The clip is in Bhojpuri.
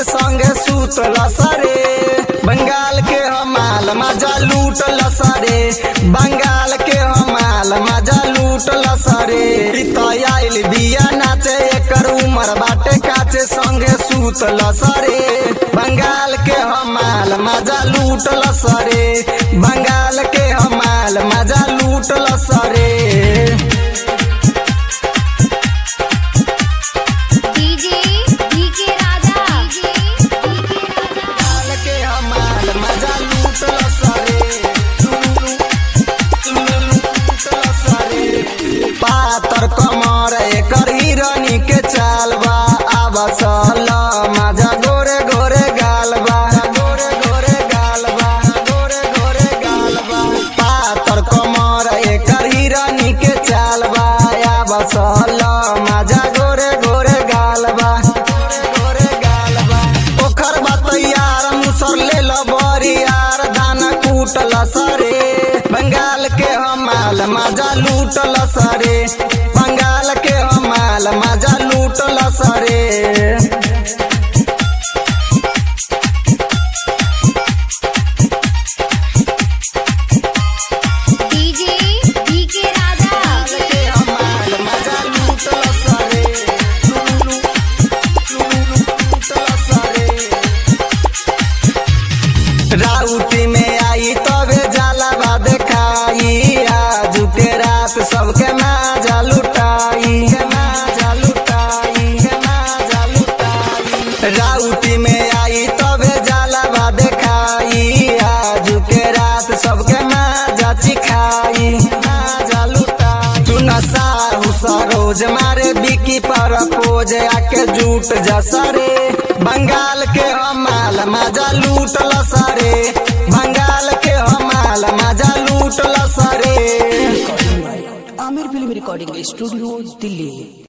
संगे सुतल सरे बंगाल के हमाल मजा लूटल सरे बंगाल के हमाल मजा लूटल सरे आइल बिया नाचे एकर उमर बाटे काचे संगे सुतल सरे बंगाल के हमाल मजा लूटल सरे बंगाल के हमाल मजा लूटल सरे DJ DK Raja DJ DK Raja काल के हमाल मजा लूटल सरे लूटल सरे पातर कमर एकर हिरनी के चाल बा आब सल मजा गोरे गोरे गाल बा गोरे गोरे गाल बा गोरे गोरे गाल बा पातर कमर एकर हिरनी के चाल बा आब सल मजा गोरे गोरे गाल बा गोरे गोरे गाल बा ओकर बात यार मुसर ले लो बरी यार दाना कूटल सरे बंगाल के हमाल मजा लूटल सरे बंगाल के हमाल मजा लूटल सरे डीजे डीके राजा के हमाल मजा लूटल सरे लूटल सरे राउटी में आई तबे जाला बा देखाई आज के रात सबके माजा लुटाई माजा लुटाई माजा लुटाई राउटी में आई तबे जाला बा देखाई आज के रात सबके माजा चिखाई माजा लुटाई तू नशा सरोज मारे बिकी पर पोज आके जूट जा सरे बंगाल के हमाल मजा लूटल सरे बंगाल के हमाल मजा लूटल सरे Aamir film recording studio Delhi